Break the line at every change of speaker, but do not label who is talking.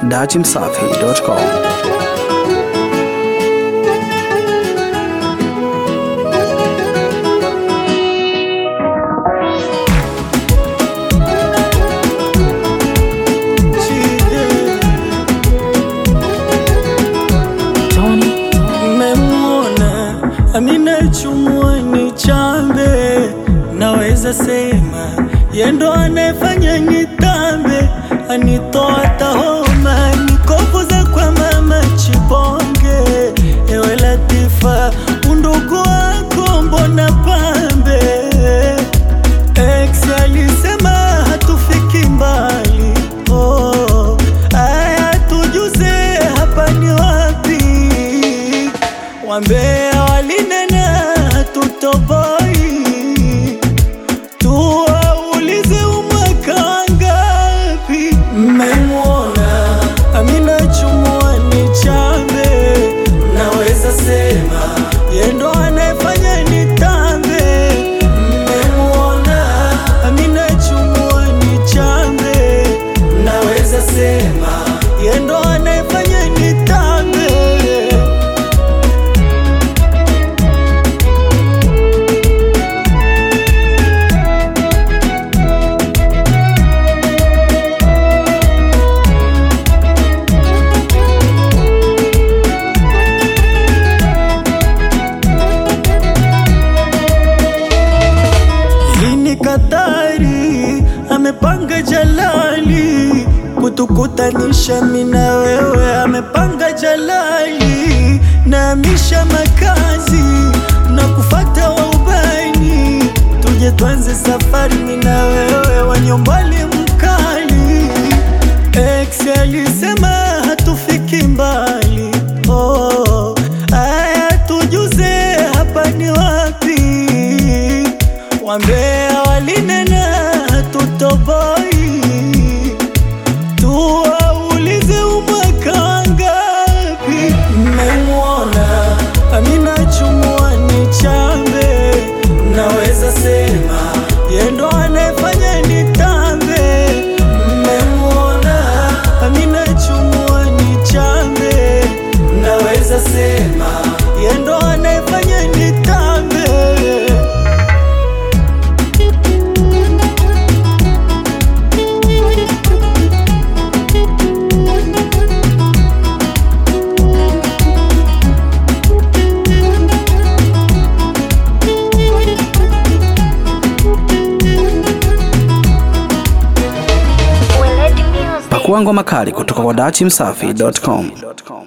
dachimsafi.com.
Mmemwona Amina chumwani chambe, naweza sema yendo anayefanya nitambe, anitoa tahoma nikovuza kwa mama Chibonge. Ewe Latifa, undugu wako mbona pambe? Ex alisema hatufiki mbali, oh, aya tujuze hapa ni wapi? Wambea walinena hatutoboi, tuwaulize umwaka ngapi? Mmemwona Amina chumuani chambe, naweza sema yendo anayefanya nitambe. Mmemwona Amina chumuani chambe, naweza sema yendo anayefanya nitambe. Hii ni Katari, amepanga Jalali kutukutanisha mina wewe, amepanga Jalali na misha makazi na kufata waubani, tuje tuanze safari mina wewe, wanyombali mkali. Ex alisema hatufiki mbali, oh, aya tujuze hapa ni wapi? Wambea walinena hatutoboi, tuwaulize umwaka ngapi? Mmemwona Amina chumuani chambe, naweza sema yendo anayefanya nitambe. Mmemwona Amina chumuani chambe, naweza sema yendo anayefanya nitambe.
Pakua ngoma kali kutoka kwa dachimsafi.com.